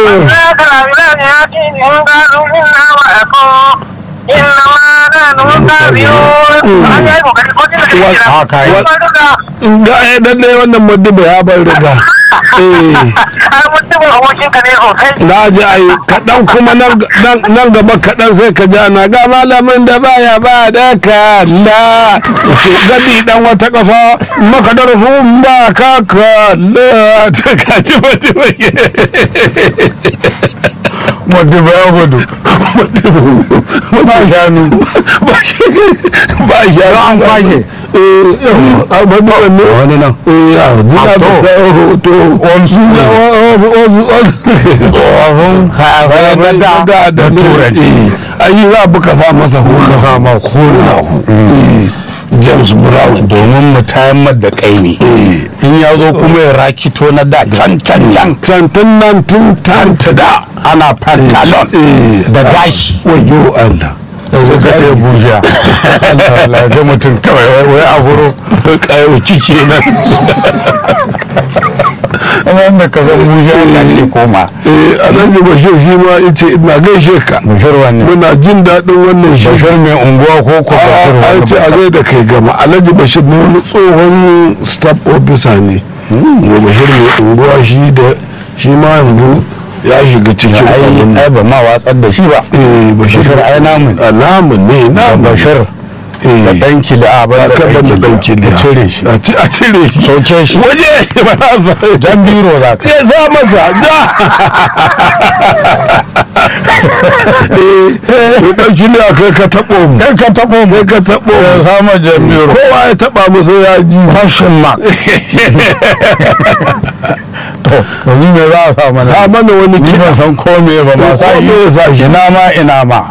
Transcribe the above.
ga ya dalle wannan madiba ya bar riga na ji ai kaɗan kuma nan gaba kaɗan sai ka ji ana ga malamin da baya ba da kalla ke gadi dan wata kafa maka da rufin ba ka kalla ta kaji madiba madiba ya gudu ba shanu ba shanu an kwashe a madiba ne wani nan ya jina da ta hoto suna tsohon da da turanci ayi za buka sa masa hula sa ma hula james brown domin mu tayar da kai ne in ya zo kuma ya rakito na da can can can tantan nan tun tanta da ana pantalon da gashi wayo allah sai ka ce buja Allah ga mutum kawai wai a buro kayo kike nan wanda ka san buja ya ke koma eh alhaji bashir shi ma yace ina gaishe ka bashir wanne muna jin daɗin wannan shi bashir mai unguwa ko ko bashir an ce a zai da kai gama alhaji bashir na wani tsohon staff officer ne wa bashir mai unguwa shi da shi ma yanzu ya shiga cikin abin ai ba ma watsar da shi ba eh bashir bashir ai namun alamun ne na bashir da dan kili a ban da kaban da dan kili a cire shi a ci- a cire shi soke shi waje ba na sa jan biro za ka ya za masa ja eh dan kili a kai ka taɓo mu kai ka taɓo mu kai ka taɓo ya mu sama jan biro kowa ya taɓa masa ya ji fashion mark to yanzu me za a sa mana a mana wani ni kiɗa ban san ko me ba ma Ko sa me ya sa shi. ina ma ina ma